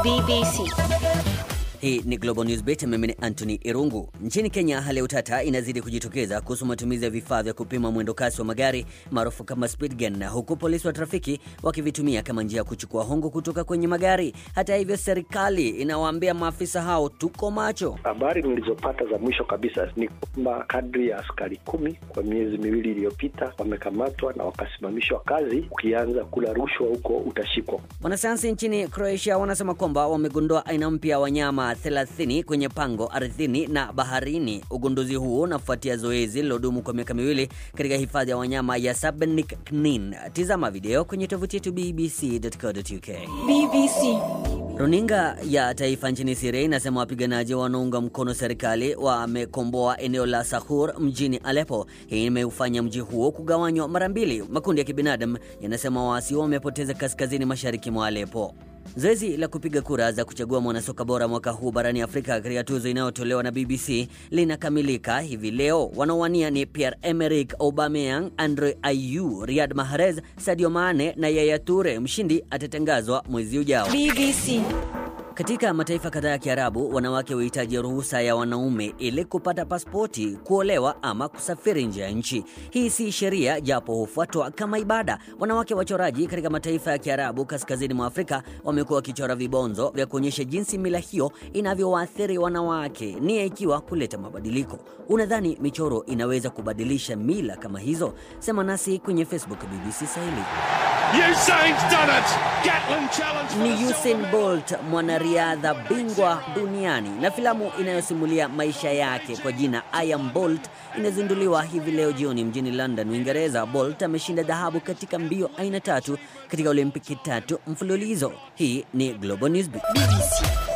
BBC. Hii ni Global News Beat, mimi ni Anthony Irungu. Nchini Kenya, hali ya utata inazidi kujitokeza kuhusu matumizi ya vifaa vya kupima mwendo kasi wa magari maarufu kama speed gun, huku polisi wa trafiki wakivitumia kama njia ya kuchukua hongo kutoka kwenye magari. Hata hivyo, serikali inawaambia maafisa hao, tuko macho. Habari nilizopata za mwisho kabisa ni kwamba kadri ya askari kumi kwa miezi miwili iliyopita wamekamatwa na wakasimamishwa kazi. Ukianza kula rushwa huko utashikwa. Wanasayansi nchini Croatia wanasema kwamba wamegundua aina mpya ya wanyama 30 kwenye pango ardhini na baharini. Ugunduzi huo unafuatia zoezi lilodumu kwa miaka miwili katika hifadhi ya wanyama ya Sabenik Knin. Tizama video kwenye tovuti yetu bbc.co.uk. BBC. Runinga ya taifa nchini Siria inasema wapiganaji wanaunga mkono serikali wamekomboa eneo la Sahur mjini Aleppo. Hii imeufanya mji huo kugawanywa mara mbili. Makundi ya kibinadamu yanasema waasi wamepoteza kaskazini mashariki mwa Aleppo. Zoezi la kupiga kura za kuchagua mwanasoka bora mwaka huu barani Afrika katika tuzo inayotolewa na BBC linakamilika hivi leo. Wanaowania ni Pierre Emerick Aubameyang, Andre Ayew, Riyad Mahrez, Sadio Mane na Yaya Toure. Mshindi atatangazwa mwezi ujao. BBC. Katika mataifa kadhaa ya Kiarabu, wanawake huhitaji ruhusa ya wanaume ili kupata pasipoti, kuolewa ama kusafiri nje ya nchi. Hii si sheria, japo hufuatwa kama ibada. Wanawake wachoraji katika mataifa ya Kiarabu kaskazini mwa Afrika wamekuwa wakichora vibonzo vya kuonyesha jinsi mila hiyo inavyowaathiri wanawake, nia ikiwa kuleta mabadiliko. Unadhani michoro inaweza kubadilisha mila kama hizo? Sema nasi kwenye Facebook BBC Swahili. Usain's done it! Gatlin challenge for ni the Usain silver Bolt mwanariadha bingwa duniani na filamu inayosimulia maisha yake kwa jina I Am Bolt inazinduliwa hivi leo jioni mjini London, Uingereza. Bolt ameshinda dhahabu katika mbio aina tatu katika Olimpiki tatu mfululizo. Hii ni Global Newsbeat. BBC.